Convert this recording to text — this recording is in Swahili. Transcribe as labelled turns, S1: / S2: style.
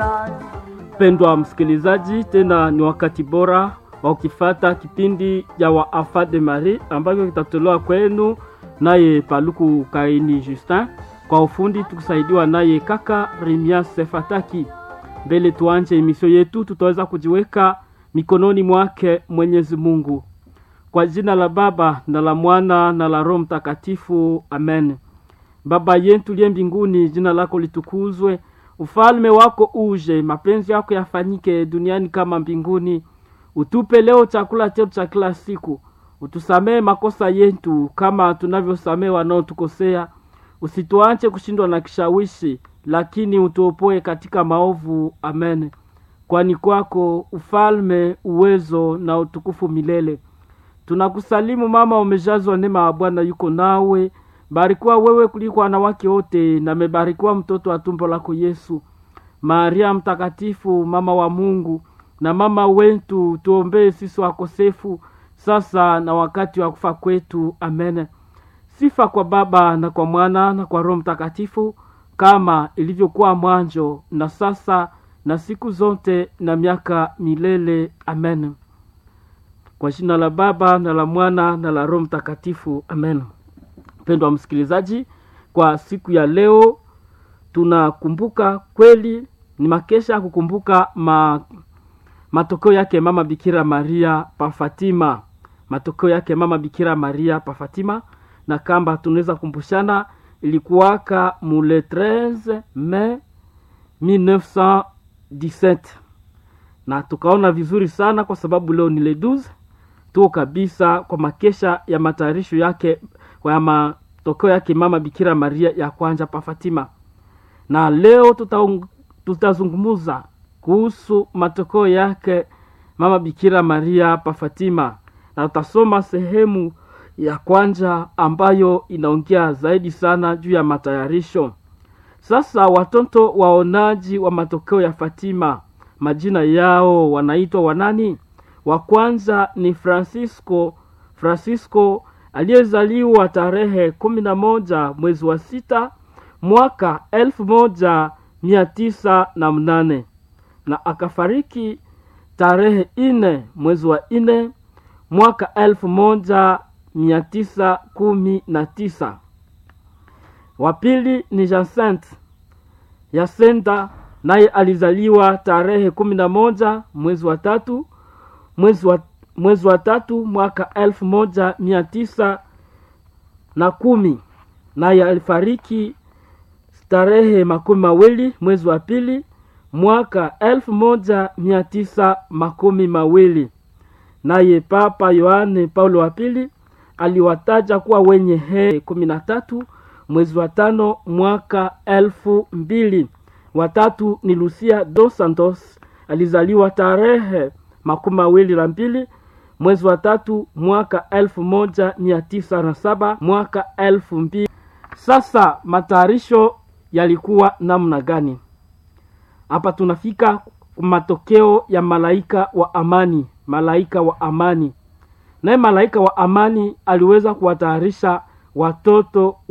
S1: Mpendwa msikilizaji, tena ni wakati bora wa ukifata kipindi ya Wafa de Marie ambacho kitatolewa kwenu naye Paluku Kaini Justin, kwa ufundi tukisaidiwa naye kaka Rimia Sefataki. Mbele tuanje emisio yetu, tutaweza kujiweka mikononi mwake Mwenyezi Mungu. Kwa jina la Baba na la Mwana na la Roho Mtakatifu, amen. Baba yetu liye mbinguni, jina lako litukuzwe, ufalme wako uje, mapenzi yako yafanyike duniani kama mbinguni. Utupe leo chakula chetu cha kila siku, utusamee makosa yetu kama tunavyosamee wanaotukosea, usituache kushindwa na kishawishi, lakini utuopoe katika maovu. Amen. Kwani kwako ufalme, uwezo na utukufu milele. Tunakusalimu mama, umejazwa neema ya Bwana yuko nawe, barikiwa wewe kuliko wanawake wote, na mebarikiwa mtoto wa tumbo lako Yesu. Maria mtakatifu, mama wa Mungu na mama wetu, tuombee sisi wakosefu, sasa na wakati wa kufa kwetu. Amen. Sifa kwa Baba na kwa Mwana na kwa Roho Mtakatifu, kama ilivyokuwa mwanzo na sasa na siku zote na miaka milele. Amen. Kwa jina la Baba na la Mwana na la Roho Mtakatifu. Amen. Mpendwa msikilizaji, kwa siku ya leo tunakumbuka kweli, ni makesha ya kukumbuka ma, matokeo yake mama Bikira Maria pa Fatima, matokeo yake mama Bikira Maria pa Fatima, na kamba tunaweza kumbushana ilikuwaka mule 13 Mei 1917 na tukaona vizuri sana kwa sababu leo ni le 12 tuko kabisa kwa makesha ya matayarisho yake ya matokeo yake mama Bikira Maria ya kwanza pa Fatima, na leo tuta, tutazungumuza kuhusu matokeo yake mama Bikira Maria pa Fatima, na tutasoma sehemu ya kwanza ambayo inaongea zaidi sana juu ya matayarisho. Sasa watoto waonaji wa matokeo ya Fatima, majina yao wanaitwa wanani? Wa kwanza ni Francisco Francisco aliyezaliwa tarehe kumi na moja mwezi wa sita mwaka elfu moja mia tisa na mnane na akafariki tarehe ine mwezi wa ine mwaka elfu moja mia tisa kumi na tisa. Wa pili ni Jacinthe Yasenta, naye alizaliwa tarehe kumi na moja mwezi wa tatu mwezi wa, mwezi wa tatu mwaka elfu moja mia tisa na kumi naye alifariki tarehe makumi mawili mwezi wa pili mwaka elfu moja mia tisa makumi mawili naye Papa Yohane Paulo wa pili aliwataja kuwa wenye heri kumi na tatu mwezi wa tano mwaka elfu mbili. Watatu ni Lucia dos Santos alizaliwa tarehe makumi mawili na mbili mwezi wa tatu mwaka elfu moja mia tisa na saba mwaka elfu mbili. Sasa matayarisho yalikuwa namna gani? Hapa tunafika matokeo ya malaika wa amani. Malaika wa amani, naye malaika wa amani aliweza kuwatayarisha watoto